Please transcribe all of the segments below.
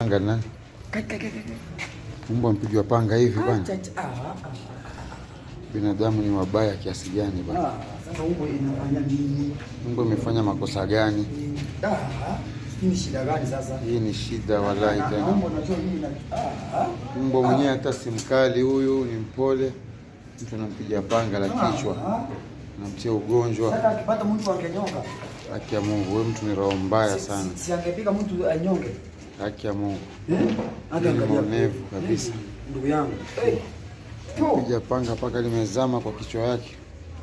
Panga ni nani? Mbwa mpigwa panga hivi bwana. Binadamu ni wabaya kiasi gani bwana? Sasa umbo inafanya nini? Mbwa imefanya makosa gani? Ah, hii ni shida gani sasa? Hii ni shida wallahi Na- tena. Umbo najua mimi na ah, Mbwa mwenyewe hata si mkali huyu, ni mpole. Mtu anampiga panga la kichwa, ah. anamtia ugonjwa. Sasa akipata mtu angenyonga. Haki ya Mungu, wewe mtu ni roho mbaya Si- sana. Si, si angepiga mtu anyonge. Haki ya Mungu, Eh? Hata ni angalia. mwonevu kabisa. Ndugu yangu. Eh. Tu. Piga panga mpaka limezama kwa kichwa yake.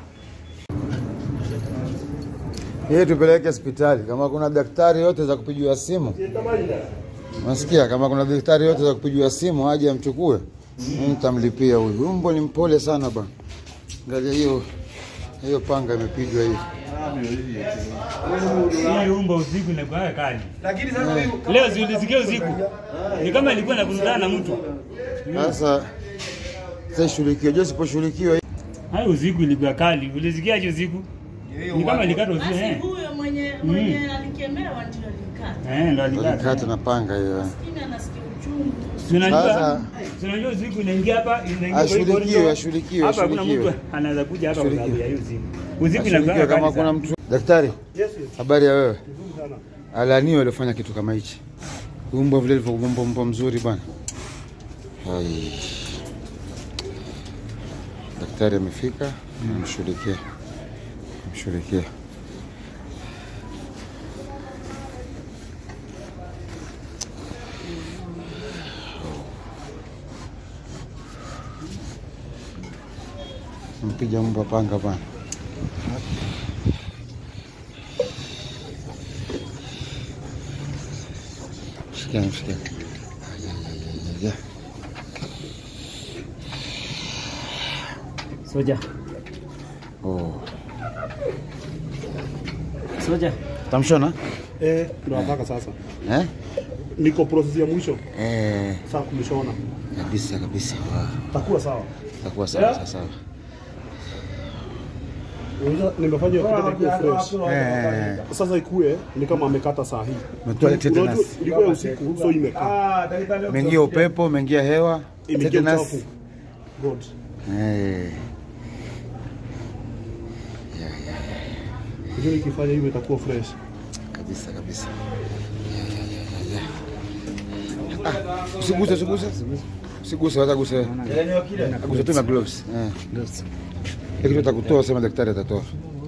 Yeye tupeleke hospitali. Kama kuna daktari yote za kupigiwa simu, unasikia? Kama kuna daktari yote za kupigiwa simu, aje amchukue, mimi nitamlipia huyu. Huyu mbwa ni mpole sana bwana. Angalia hiyo hiyo panga imepigwa hivi. Hii umba usiku inakuwa kali. Lakini sasa huyu Leo si ulisikia usiku? Ni kama ilikuwa inakurudana na mtu. Sasa sasa ishughulikiwe, je, siposhughulikiwa Hayo usiku ilikuwa kali. Ulisikiaje usiku? Ni kama ilikata usiku Basi eh. huyo mwenye mwenye alikemewa ndio alikata. Eh, ndo alikata. alikata na panga hiyo. Lakini anasikia uchungu. Si unajua? Sasa- si unajua usiku inaingia hapa, inaingia kwa hii Ashughulikiwe, corridor. ashughulikiwe, Hapa hakuna ashughulikiwe. mtu anaweza kuja hapa kwa sababu ya hiyo usiku. Usiku Ashughulikiwe inakuwa kama kali kuna sana. mtu. Daktari, habari ya wewe? Alaniwe alifanya kitu kama hichi. Huyu mbwa vile alivyokuwa mbwa mbwa mzuri bwana. Hai. Daktari amefika, amshughulikia. Amshughulikia. Mpiga mbwa panga bwana. Mshikia, mshikia. Ya. Soja. Oh. Soja. Tamshona? Eh, ndo nataka sasa. Eh? Niko process ya mwisho Eh, saa kumshona. kabisa kabisa. Wow. Takuwa sawa. Itakuwa sawa sawa sawa. Unajua nimefanya hiyo kitendo ikuwe fresh. Eh, Sasa ikue ni kama amekata saa hii. umetoa tetanus. Unajua ilikuwa ya usiku so imekaa. Umeingia upepo, umeingia hewa, Imeingia tetanus. uchafu. God. Eh. Unajua nikifanya hivyo itakuwa fresh. Kabisa kabisa. Ya, ya, ya, ya, ya. Ah, Usiguse, usiguse. Usiguse, wacha guse. Aguse tu na gloves. Eh. Hiki kitu atakutoa sema daktari atatoa.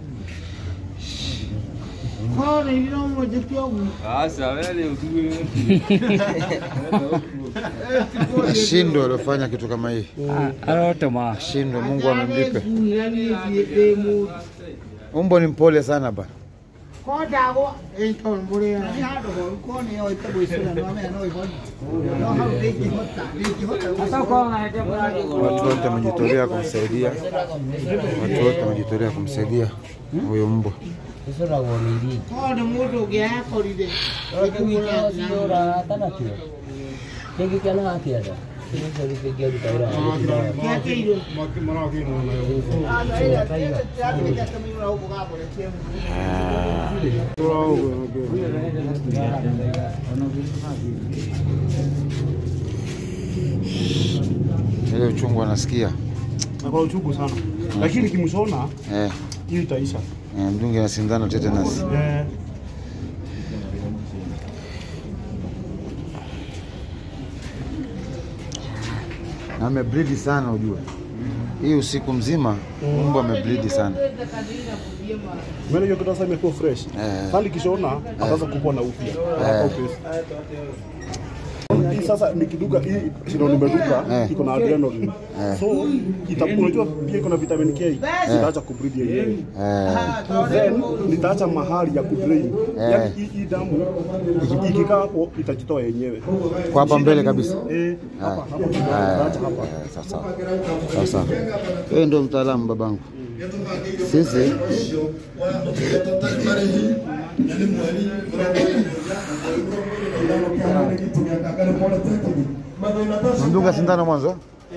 Ashindwe aliofanya kitu kama hii. Arotoma. Ashindwe, Mungu amemlipe. Umbo ni mpole sana bana. Watu wote wamejitolea kumsaidia, watu wote wamejitolea kumsaidia huyo mbwa. Ile uchungu anasikia Na kwa uchungu sana. Lakini kimshona eh, hiyo itaisha. eh, mdunge na sindano tetanus. Eh, na ameblidi sana ujue, hii usiku mzima mbwa ameblidi sana. Maana hiyo kitu sasa imekuwa fresh. Eh. Hali kishona ataanza kupona upya. Haraka upesi. Hii sasa nikiduka hii sino nimeduka Eh. iko na adrenaline. So ita- unajua pia iko na vitamin K. Itaacha kubreed yenyewe. Eh, Then nitaacha mahali ya kudrain. Yaani hii hii damu iki- ikikaa hapo itajitoa yenyewe. kwa hapa mbele kabisa. Eh, hapa hapa Eh, nitaacha hapa. eh, sawa sawa. Sawa sawa. Wewe ndio mtaalamu babangu. Sisi mdunga sindano mwanzo.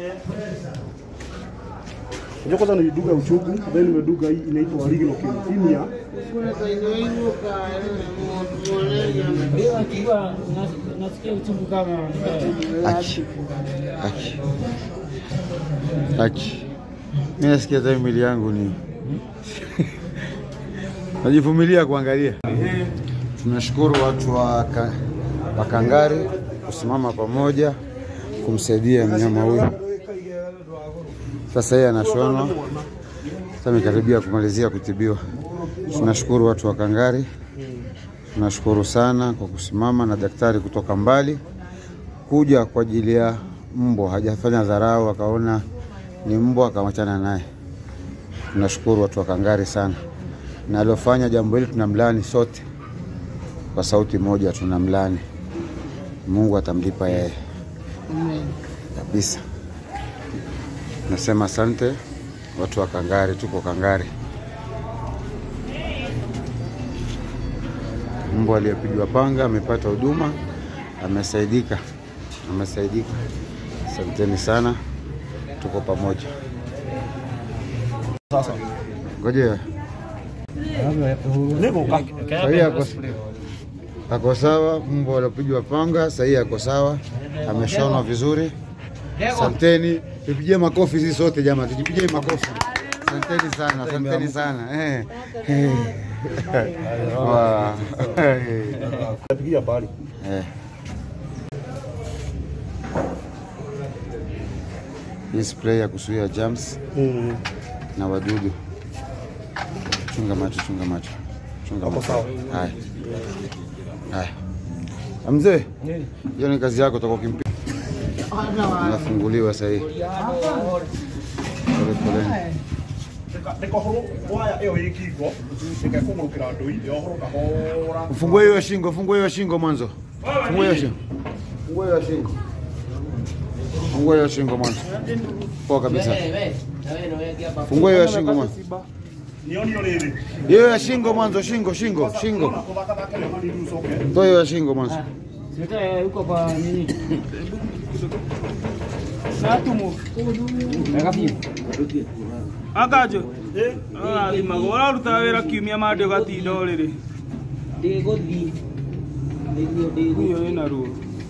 Unajua kwanza niliduga uchugu, then nimeduga hii inaitwa ligno leukemia. Nasikia uchungu kama Aki. Aki. Aki. Mimi nasikia hata mwili yangu ni najivumilia kuangalia. Tunashukuru watu wa, ka, wa Kangari kusimama pamoja kumsaidia mnyama huyu. Sasa yeye anashonwa, sasa amekaribia kumalizia kutibiwa. Tunashukuru watu wa Kangari, tunashukuru sana kwa kusimama na daktari kutoka mbali kuja kwa ajili ya mbwa, hajafanya dharau, akaona ni mbwa akamwachana naye. Tunashukuru watu wa Kangari sana, na aliofanya jambo hili tunamlani sote kwa sauti moja, tunamlani. Mungu atamlipa yeye kabisa. Nasema asante watu wa Kangari, tuko Kangari. Mbwa aliyepigwa panga amepata huduma, amesaidika, amesaidika. Asanteni sana, tuko pamoja. Sasa Ngoja niko ka sahii ako, ako sawa. Mbwa aliopigwa panga sahii ako sawa, ameshonwa vizuri. Asanteni, tupigie makofi sisi sote jamaa, tujipigie makofi. Asanteni sana, asanteni sana eh. Eh. Wow. Eh. napigia bali Eh. Hii spray ya kuzuia germs mm. na wadudu. Chunga macho, chunga macho, chunga Hapo macho. sawa. Haya, haya. Ah, Mzee, hiyo ni kazi yako, toka ukimpiga unafunguliwa sahii. Pole poleni. ndikohoro waya iyo ikingo ndikekũgũrũkĩra ndũi yohoro kahora Ufungue hiyo shingo, fungue hiyo shingo mwanzo. Fungue hiyo shingo. Fungue hiyo shingo. Fungue hiyo shingo mwanzo. Poa kabisa. Fungue hiyo shingo mwanzo. nionio rĩrĩ Hiyo ya shingo mwanzo, shingo, shingo, shingo. kũthakathakĩre manini ucoke Toa hiyo ya shingo mwanzo. Sasa huko kwa nini? akajo arathimagwo ũrarutaga wĩra kiumia mandĩ ũgatinda ũrĩrĩ Ndigũthiĩ. Nĩguo ndigũthiĩ. huyo wĩna ruo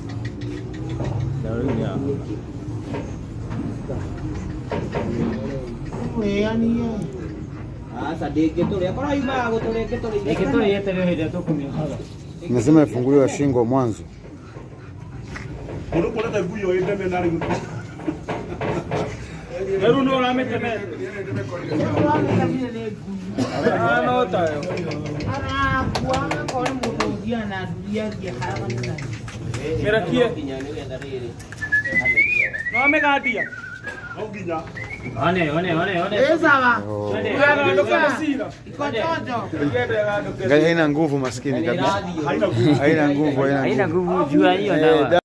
Sasa ndĩngĩtũrĩa. Korwo yumaga gũtũrĩa ingĩtũrĩa. Ingĩtũrĩa yeterere hĩndĩ ĩrĩa tũkũmĩohaga. Nasema ifunguliwe shingo mwanzo. kũndũ kũrete ngui ĩyo ĩndeme na rĩu rĩu nĩ ũramĩtemera no tayo mĩrekie no amĩgandia no nginya One, one, one, one. Oh. ndũkandũke mũcira ngende gandũke Ngai haina nguvu maskini kabisa. haina ngui Haina nguvu, haina nguvu. nguvu jua hiyo Eh,